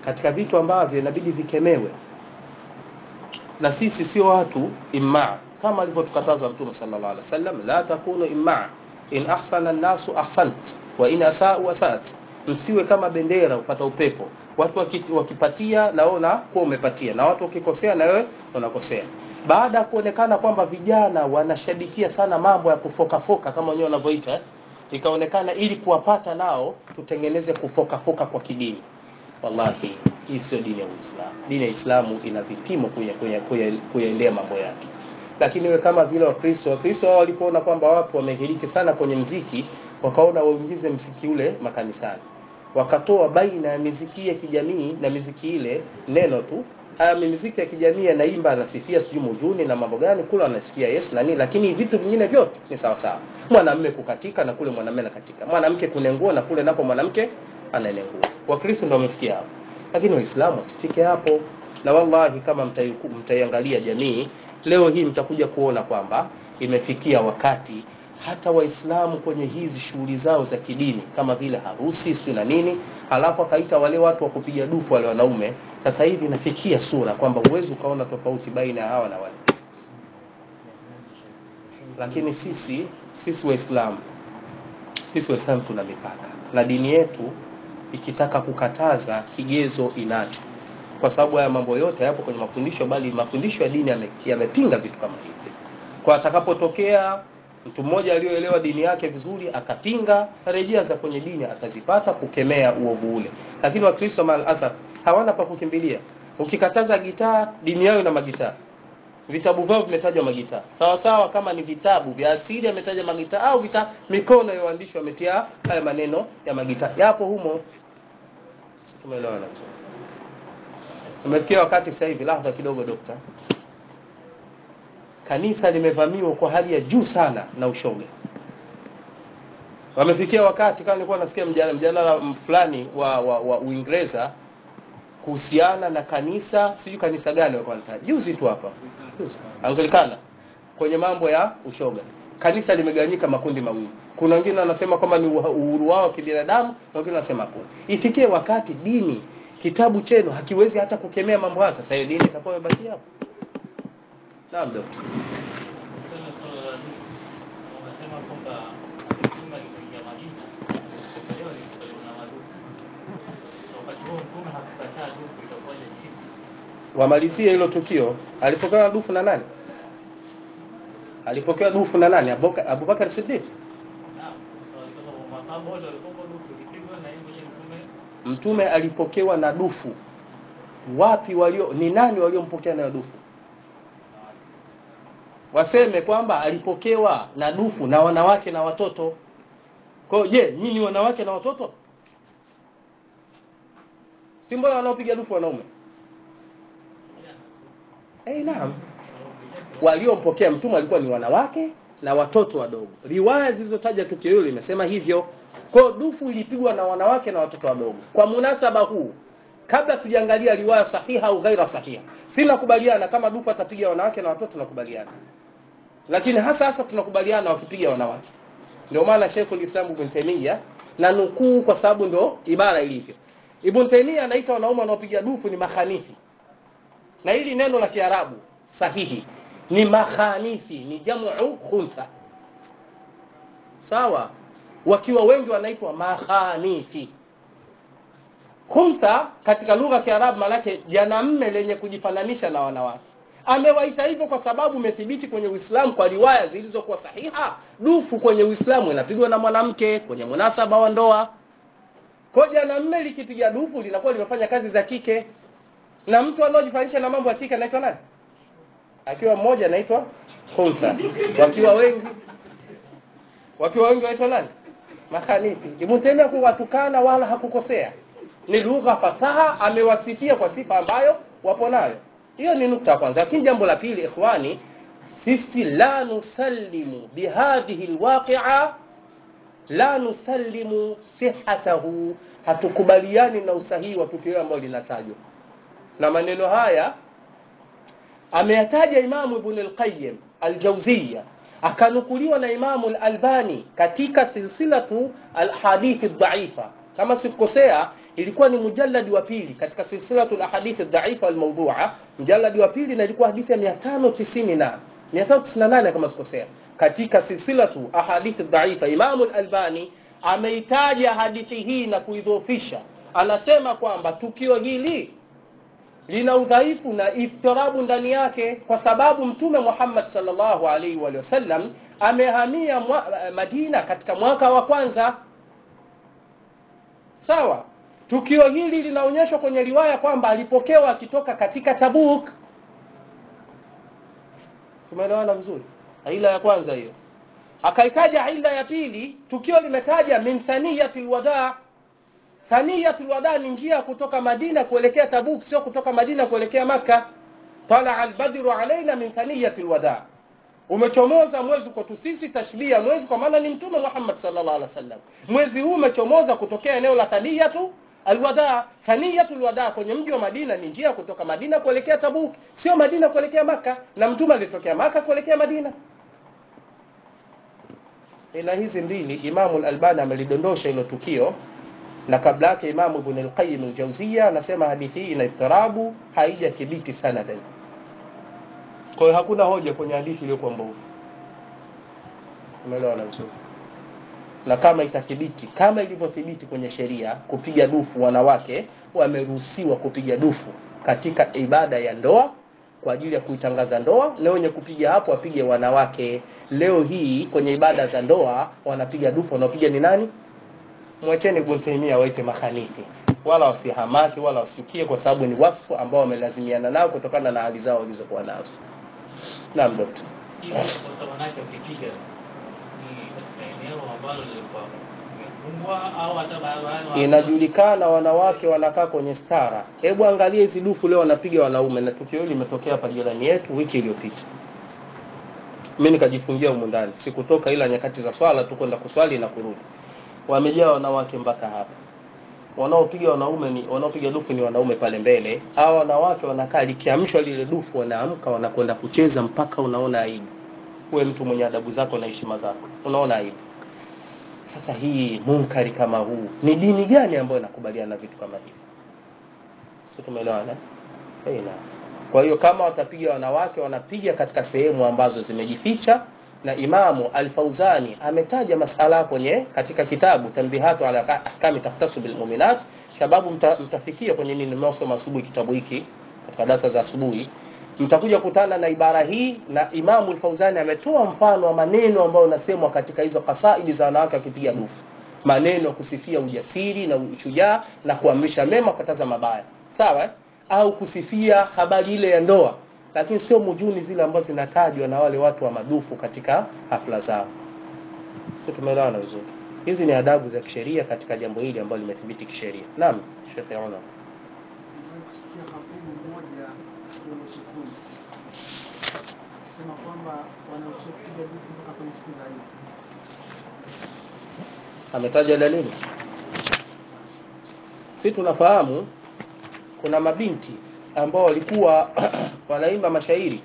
katika vitu ambavyo inabidi vikemewe na sisi sio watu immaa kama alivyotukataza mtume sallallahu alaihi wasallam la takunu immaa in ahsana an-nasu ahsant wa in asa'u asat msiwe kama bendera upata upepo watu waki- wakipatia na wewe unakuwa umepatia na watu wakikosea na wewe unakosea baada ya kuonekana kwamba vijana wanashabikia sana mambo ya kufokafoka kama wenyewe wanavyoita eh, ikaonekana ili kuwapata nao tutengeneze kufokafoka kwa kidini wallahi hii sio dini ya Uislamu. Dini ya Uislamu ina vipimo kuya- kuya- kuya- kuyaendea mambo yake, lakini we kama vile Wakristo, Wakristo wao walipoona kwamba watu wamehiriki sana kwenye mziki, wakaona waingize mziki ule makanisani, wakatoa baina ya miziki ya kijamii na miziki ile neno tu haya miziki ya kijamii anaimba anasifia sijui muzuni na mambo gani kule anasifia Yesu na nini, lakini vitu vingine vyote ni sawa sawa. Mwanamume kukatika na kule mwanamume anakatika, mwanamke kunengua na kule napo mwanamke ananengua. Wakristo ndio wamefikia hapo, lakini Waislamu wasifike hapo. Na wallahi kama mtaiku- mtaiangalia jamii leo hii mtakuja kuona kwamba imefikia wakati hata Waislamu kwenye hizi shughuli zao za kidini kama vile harusi sio na nini, halafu akaita wale watu wa kupiga dufu wale wanaume. Sasa hivi inafikia sura kwamba huwezi ukaona tofauti baina ya hawa na wale. Lakini sisi sisi Waislamu sisi Waislamu tuna mipaka na dini yetu ikitaka kukataza kigezo inacho, kwa sababu haya mambo yote hayapo kwenye mafundisho, bali mafundisho ya dini yame- yamepinga vitu kama hivi. Kwa atakapotokea mtu mmoja aliyoelewa dini yake vizuri akapinga, rejea za kwenye dini atazipata kukemea uovu ule. Lakini Wakristo mal asaf hawana pa kukimbilia. Ukikataza gitaa, dini yao ina magitaa vitabu vyao vimetajwa magitaa sawa sawa kama ni vitabu vya asili ametaja magitaa au vita mikono ya waandishi wametia haya maneno ya magitaa yapo humo tumeelewana vizuri umefikia wakati sasa hivi lahadha kidogo dokta kanisa limevamiwa kwa hali ya juu sana na ushoga wamefikia wakati kama nilikuwa nasikia mjadala mjadala fulani wa, wa, wa Uingereza kuhusiana na kanisa sijui kanisa gani walikuwa wanataja juzi tu hapa juzi Anglikana kwenye mambo ya ushoga kanisa limegawanyika makundi mawili kuna wengine wanasema kwamba ni uha- uhuru wao wa kibinadamu na wengine wanasema hakuna ifikie wakati dini kitabu chenu hakiwezi hata kukemea mambo haya sasa hiyo dini itakuwa imebaki hapo naam dokta Swala swala la duka. Wanasema kwamba mtume alipoingia Madina, kupokelewa alipokelewa na maduka. So, Wakati huo mtume hakukataa duka, itakuwaje sisi? wamalizie hilo tukio alipokewa dufu na nani alipokewa dufu na nani Abuka- Abubakar Siddiq Naam. So, sasa masahaba wote walikuwa duka ilipigwa na yeye mwenyewe mtume mtume alipokewa na dufu wapi walio ni nani waliompokea nayo dufu waseme kwamba alipokewa na dufu na wanawake na watoto kwa hiyo je nyinyi wanawake na watoto si mbona wanaopiga dufu wanaume eh naam waliompokea mtume walikuwa ni wanawake na watoto wadogo riwaya zilizotaja tukio hilo limesema hivyo kwa hiyo dufu ilipigwa na wanawake na watoto wadogo kwa munasaba huu kabla tujaangalia riwaya sahiha au ghaira sahiha sina kubaliana kama dufu atapiga wanawake na watoto nakubaliana lakini hasa hasa tunakubaliana wakipiga wanawake ndio maana Sheikhul Islam Ibn Taymiyyah na nukuu kwa sababu ndo ibara ilivyo Ibn Taymiyyah anaita wanaume wanaopiga dufu ni makhanithi na hili neno la Kiarabu sahihi ni makhanithi ni jamu khuntha sawa wakiwa wengi wanaitwa makhanithi khuntha katika lugha ya Kiarabu maanake janamme lenye kujifananisha na wanawake amewaita hivyo kwa sababu imethibiti kwenye Uislamu kwa riwaya zilizokuwa sahiha dufu kwenye Uislamu inapigwa na mwanamke kwenye munasaba wa ndoa kwa hiyo janamme likipiga dufu linakuwa limefanya kazi za kike na mtu anaojifanyisha na mambo ya kike anaitwa nani akiwa mmoja anaitwa khunsa wakiwa wengi wakiwa wengi wanaitwa nani makhanithi ibn Taymiyyah kuwatukana wala hakukosea ni lugha fasaha amewasifia kwa sifa ambayo wapo nayo hiyo ni nukta ya kwanza lakini jambo la pili ikhwani sisi la nusallimu bihadhihi alwaqi'a la nusallimu sihhatahu hatukubaliani na usahihi wa tukio ambalo linatajwa na maneno haya ameyataja Imamu Ibn al-Qayyim al-Jawziyya akanukuliwa na Imamu al-Albani katika silsilatu al-hadithi dhaifa kama sikukosea ilikuwa ni mujalladi wa pili katika silsilatul ahadith dhaifa wal mawdhu'a mjalladi wa pili na ilikuwa hadithi ya 590 na 598 kama sikosea katika silsilatu ahadith dhaifa Imam al-Albani ameitaja hadithi hii na kuidhoofisha anasema kwamba tukio hili lina udhaifu na iftirabu ndani yake kwa sababu mtume Muhammad sallallahu alaihi wa sallam amehamia mwa, Madina katika mwaka wa kwanza sawa tukio hili linaonyeshwa kwenye riwaya kwamba alipokewa akitoka katika Tabuk tumeelewana vizuri ila ya kwanza hiyo akaitaja ila ya pili tukio limetaja min thaniyatil wadaa thaniyatul wada ni njia kutoka Madina kuelekea Tabuk sio kutoka Madina kuelekea Maka tala albadru alaina min thaniyatil wada umechomoza mwezi kwetu sisi tashbia mwezi kwa maana ni mtume Muhammad sallallahu alaihi wasallam mwezi huu umechomoza kutokea eneo la thaniyatu alwada thaniyatul wada kwenye mji wa Madina ni njia kutoka Madina kuelekea Tabuk sio Madina kuelekea Maka na mtume alitokea Maka kuelekea Madina ila hizi mbili Imamu al-Albani amelidondosha hilo tukio na kabla yake Imamu Ibn al-Qayyim al-Jawziyya anasema hadithi hii ina iftirabu haijathibiti sanadan. Kwa hiyo hakuna hoja kwenye hadithi iliyokuwa mbovu. Umeelewa na vizuri? Na kama itathibiti kama ilivyothibiti kwenye sheria kupiga dufu wanawake wameruhusiwa kupiga dufu katika ibada ya ndoa kwa ajili ya kuitangaza ndoa na wenye kupiga hapo wapige wanawake leo hii kwenye ibada za ndoa wanapiga dufu wanaopiga ni nani mwacheni Ibn Taymiyyah waite makhanithi wala wasihamaki wala wasichukie kwa sababu ni wasfu ambao wamelazimiana nao kutokana na hali zao walizokuwa nazo naam dokta hiyo kwa wanawake wakipiga ni katika eneo ambalo lilikuwa limefungwa au hata barabarani inajulikana wanawake wanakaa kwenye stara hebu angalia hizi dufu leo wanapiga wanaume na tukio hili limetokea hapa jirani yetu wiki iliyopita mimi nikajifungia humu ndani sikutoka ila nyakati za swala tu kwenda kuswali na kurudi wamejaa wanawake mpaka hapa wanaopiga wanaume ni wanaopiga dufu ni wanaume pale mbele hawa wanawake wanakaa likiamshwa lile dufu wanaamka wanakwenda kucheza mpaka unaona aibu uwe mtu mwenye adabu zako na heshima zako unaona aibu sasa hii munkari kama huu ni dini gani ambayo inakubaliana na vitu kama hivi sio tumeelewana eh na kwa hiyo kama watapiga wanawake wanapiga katika sehemu ambazo zimejificha na Imamu Al-Fauzani ametaja masala kwenye katika kitabu Tanbihatu ala ahkami takhtasu bil mu'minat sababu mta, mtafikia kwenye nini mnaosoma asubuhi kitabu hiki katika darasa za asubuhi mtakuja kutana na ibara hii na Imamu Al-Fauzani ametoa mfano wa maneno ambayo unasemwa katika hizo kasaidi za wanawake wakipiga dufu maneno kusifia ujasiri na ushujaa na kuamrisha mema kukataza mabaya sawa eh? au kusifia habari ile ya ndoa lakini sio mujuni zile ambazo zinatajwa na wale watu wa madufu katika hafla zao sio tumeelewana vizuri hizi ni adabu za kisheria katika jambo hili ambalo limethibiti kisheria naam Sheikh Yaona kusikia hakimu mmoja kwenye sukuni sema kwamba wanaruhusiwa kupiga dufu mpaka kwenye siku za Eid. ametaja dalili si tunafahamu kuna mabinti ambao walikuwa wanaimba mashairi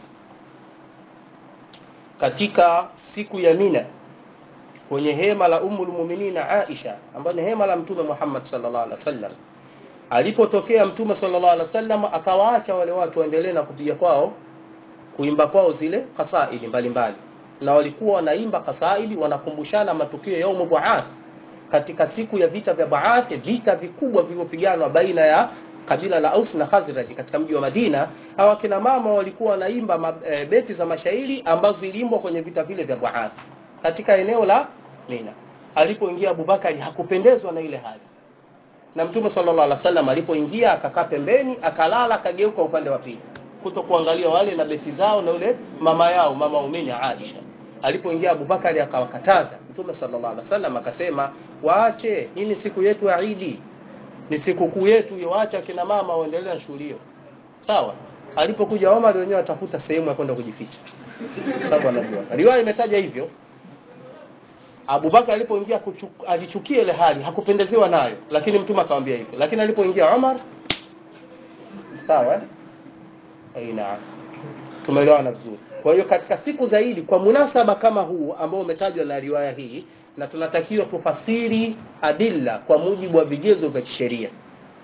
katika siku ya Mina kwenye hema la Ummul Muminina Aisha ambayo ni hema la Mtume Muhammad sallallahu alaihi wasallam. Alipotokea Mtume sallallahu alaihi wasallam akawaacha wale watu waendelee na kupiga kwao kuimba kwao zile kasaidi mbalimbali, na walikuwa wanaimba kasaidi, wanakumbushana matukio ya Yaumu Buath katika siku ya vita vya Baath, vita vikubwa vilivyopiganwa baina ya kabila la Aus na Khazraj katika mji wa Madina. Hawa kina mama walikuwa wanaimba ma, e, beti za mashairi ambazo ziliimbwa kwenye vita vile vya Baath katika eneo la Mina. Alipoingia Abubakari hakupendezwa na ile hali, na Mtume sallallahu alaihi wasallam alipoingia akakaa pembeni, akalala, akageuka upande wa pili kuto kuangalia wale na beti zao na yule mama yao mama umini Aisha. Alipoingia Abubakari akawakataza. Mtume sallallahu alaihi wasallam akasema, waache, hii ni siku yetu ya Idi, ni sikukuu yetu hiyo, waacha kina mama waendelee na shughuli hiyo. Sawa. Alipokuja Omar wenyewe atafuta sehemu ya kwenda kujificha, sababu anajua riwaya imetaja hivyo. Abubakar alipoingia alichukia ile hali, hakupendezewa nayo, lakini mtume akamwambia hivyo. Lakini alipoingia Omar, sawa eh? Aina, tumeelewana vizuri. Kwa hiyo katika siku zaidi, kwa munasaba kama huu ambao umetajwa na riwaya hii, na tunatakiwa tufasiri adilla kwa mujibu wa vigezo vya kisheria.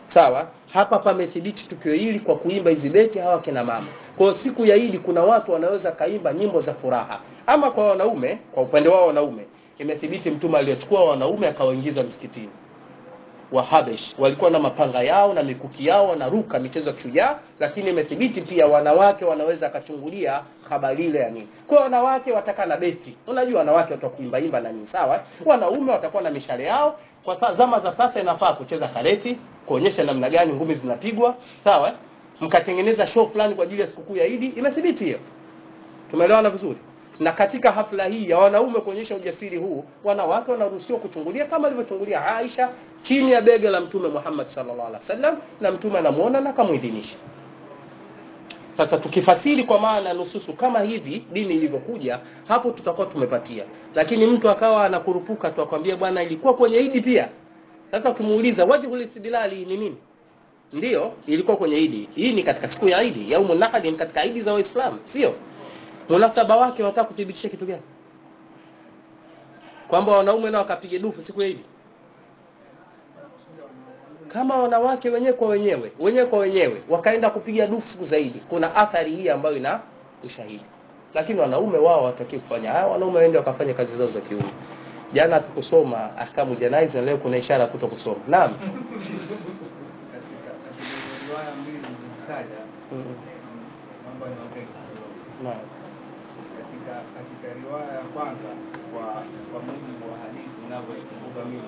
sawa hapa pamethibiti tukio hili kwa kuimba hizi beti hawa kina mama kwa hiyo siku ya idi kuna watu wanaweza kaimba nyimbo za furaha ama kwa wanaume kwa upande wao wanaume imethibiti mtume aliyechukua wanaume akawaingiza msikitini wahabesh walikuwa na mapanga yao na mikuki yao wanaruka michezo ya kishujaa lakini imethibiti pia wanawake wanaweza akachungulia habari ile ya nini kwa wanawake watakaa na beti unajua wanawake watakuimbaimba na nini sawa wanaume watakuwa na mishale yao kwa saa zama za sasa inafaa kucheza kareti kuonyesha namna gani ngumi zinapigwa sawa mkatengeneza show fulani kwa ajili ya sikukuu ya idi imethibiti hiyo tumeelewana vizuri na katika hafla hii ya wanaume kuonyesha ujasiri huu wanawake wanaruhusiwa kuchungulia kama alivyochungulia Aisha chini ya bega la mtume Muhammad sallallahu alaihi wasallam na mtume anamuona na akamuidhinisha sasa tukifasiri kwa maana nususu kama hivi dini ilivyokuja hapo tutakuwa tumepatia lakini mtu akawa anakurupuka tu akwambia bwana ilikuwa kwenye idi pia sasa ukimuuliza wajhul istidlali ni nini ndiyo ilikuwa kwenye idi hii ni katika siku ya idi yaumun nahri ni katika idi za waislamu sio munasaba wake wanataka kuthibitisha kitu gani kwamba wanaume nao wakapiga dufu siku ya idi kama wanawake wenyewe kwa wenyewe wenyewe kwa wenyewe wakaenda kupiga dufu siku zaidi kuna athari hii ambayo ina ushahidi lakini wanaume wao hawataki kufanya haya wanaume waende wakafanya kazi zao za kiume jana tukusoma ahkamu janaiz na leo kuna ishara kuto kusoma naam katika katika riwaya mbili zilizotaja Mm, naomba niongee kidogo. naam katika katika riwaya ya kwanza kwa kwa mujibu wa hadithi inavyoikumbuka mimi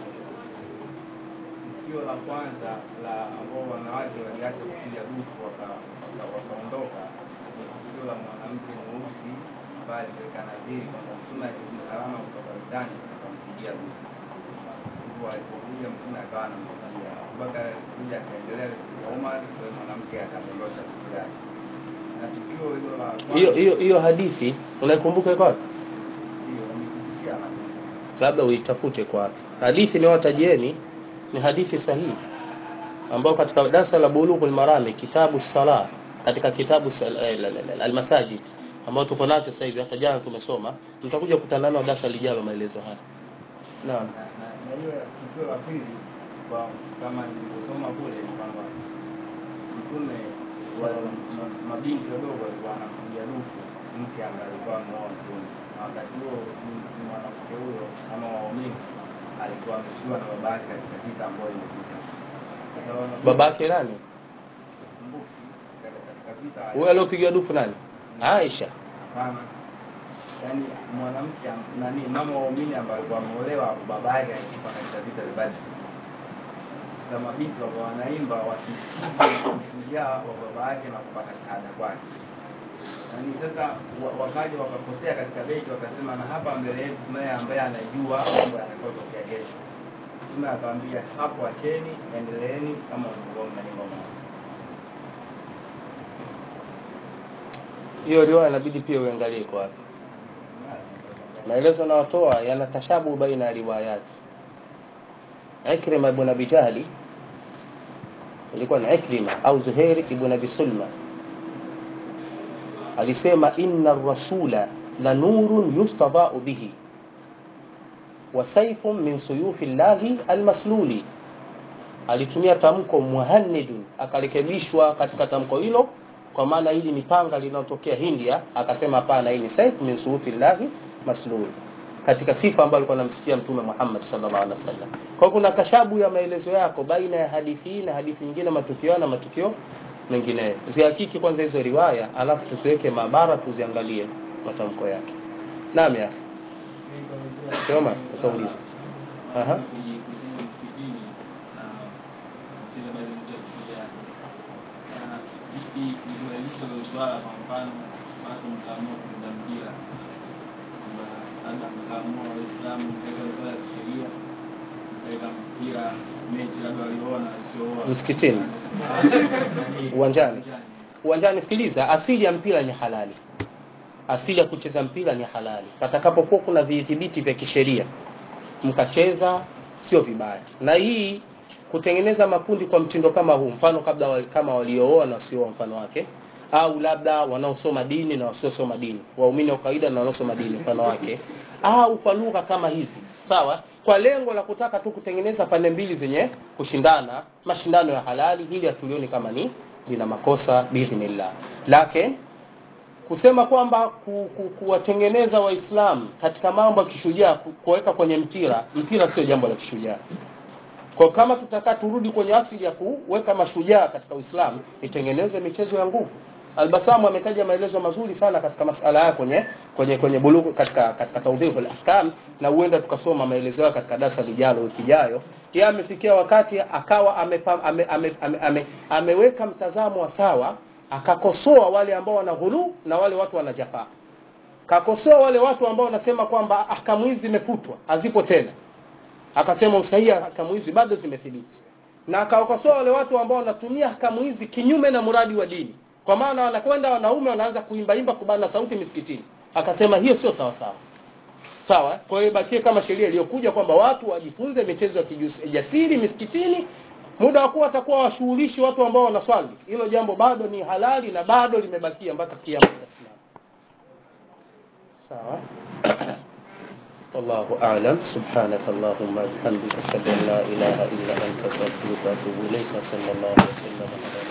tukio la kwanza la ambao wanawake waliacha kupiga dufu waka- waka- wakaondoka ni tukio la mwanamke mweusi ambaye aliweka nadhiri kwamba mtume akirudi salama kutoka vitani akampigia dufu hivyo alipokuja mtume akawa anampigia abubakar alikuja akaendelea kupiga umar kwa hiyo mwanamke akadondosha dufu yake na tukio hilo la kwanza hiyo hiyo hiyo hadithi unaikumbuka iko wapi Ndio, nikikusikia na labda uitafute kwa wapi hadithi niwatajieni ni hadithi sahihi ambayo katika darasa la bulughul marami kitabu sala katika kitabu sal- eh, la- la- la- almasajid ambao tuko nacho sasa hivi hata jana tumesoma mtakuja kukutana nao darasa lijalo maelezo haya naam na na- na hiyo tukio la pili kwa kama nilivyosoma kule ni kwamba mtume wa ma- mabinti wadogo walikuwa anapiga dufu mke ambaye alikuwa ameoa mtume na wakati huo m- mwanamke huyo ama waumini alikuwa ameshiwa na baba yake katika vita ambayo imepita Sasa wana- babake nani kumbuki, katika- katika vita huyo aliopiga dufu nani Aisha hapana yaani mwanamke am- nani mama waumini ambaye alikuwa ameolewa baba yake alikufa katika vita vya Badri sasa mabinti wakawa wanaimba wakisifu ushujaa wa baba yake na kupata shahada kwake yaani sasa wa- wakaja wakakosea katika beti wakasema na hapa mbele yetu tunaye ambaye anajua mambo yatakayotokea kesho mtume akaambia hapo acheni endeleeni kama ulivyokuwa mnaimba mwanzo hiyo riwaya inabidi pia uangalie kwa wapi maelezo nayotoa yana tashabu baina ya riwayati Ikrima ibn Abi Jahli ilikuwa ni Ikrima au Zuhair ibn Abi Sulma alisema inna rasula la nurun yustadau bihi wa sayfun min suyufi llahi almasluli alitumia tamko muhannidun akarekebishwa katika tamko hilo kwa maana hili ni panga linalotokea India akasema hapana hii ni saif min suyufi llahi maslul katika sifa ambayo alikuwa anamsikia mtume Muhammad sallallahu alaihi wasallam. Kwa hiyo kuna tashabu ya maelezo yako baina ya hadithi hii na hadithi nyingine, matukio na matukio mengine. Zihakiki kwanza hizo riwaya, alafu tusiweke mabara, tuziangalie matamko yake. Naam ya Soma, utauliza. Aha. kwenye kusema msikitini na zile maelezo ya kishujaa. Na vipi ilibadilisha hilo swala, kwa mfano watu mkaamua kucheza mpira kwamba labda mkaamua Waislamu mkaweka swala ya kisheria mkaweka mpira mechi labda walioona wasiooa Msikitini. Uwanjani. Uwanjani, sikiliza, asili ya mpira ni halali. Asili ya kucheza mpira ni halali. Patakapokuwa kuna vidhibiti vya kisheria, mkacheza sio vibaya. Na hii kutengeneza makundi kwa mtindo kama huu, mfano kabla wa, kama waliooa na wasiooa, mfano wake au labda wanaosoma dini na wasiosoma dini waumini wa kawaida na wanaosoma dini mfano wake au kwa lugha kama hizi sawa kwa lengo la kutaka tu kutengeneza pande mbili zenye kushindana mashindano ya halali ili hatulioni kama ni lina makosa biidhnillah lakini kusema kwamba ku, ku, kuwatengeneza waislamu katika mambo ya kishujaa ku- kuweka kwenye mpira mpira sio jambo la kishujaa kwa kama tutakaa turudi kwenye asili ya kuweka mashujaa katika uislamu itengeneze michezo ya nguvu albasamu ametaja maelezo mazuri sana katika masala haya kwenye kwenye kwenye bulughu katika katika tawdihul ahkam na huenda tukasoma maelezo yao katika darasa lijalo wiki ijayo yeye amefikia wakati akawa amepa, ame, ame, ame, ame, ameweka mtazamo wa sawa akakosoa wale ambao wana ghulu na wale watu wana jafaa kakosoa wale watu ambao wanasema kwamba ahkamu hizi zimefutwa hazipo tena akasema usahihi wa ahkamu hizi bado zimethibiti na akawakosoa wale watu ambao wanatumia ahkamu hizi kinyume na muradi wa dini kwa maana wanakwenda wanaume wanaanza kuimbaimba kubana sauti misikitini akasema hiyo sio sawa sawa sawa kwa hiyo ibakie kama sheria iliyokuja kwamba watu wajifunze michezo ya kijasiri misikitini muda wa kuwa watakuwa washughulishi watu ambao wanaswali hilo jambo bado ni halali na bado limebakia mpaka kiama kiislamu sawa والله أعلم سبحانك اللهم وبحمدك أشهد أن لا إله إلا أنت أستغفرك وأتوب إليك صلى الله وسلم على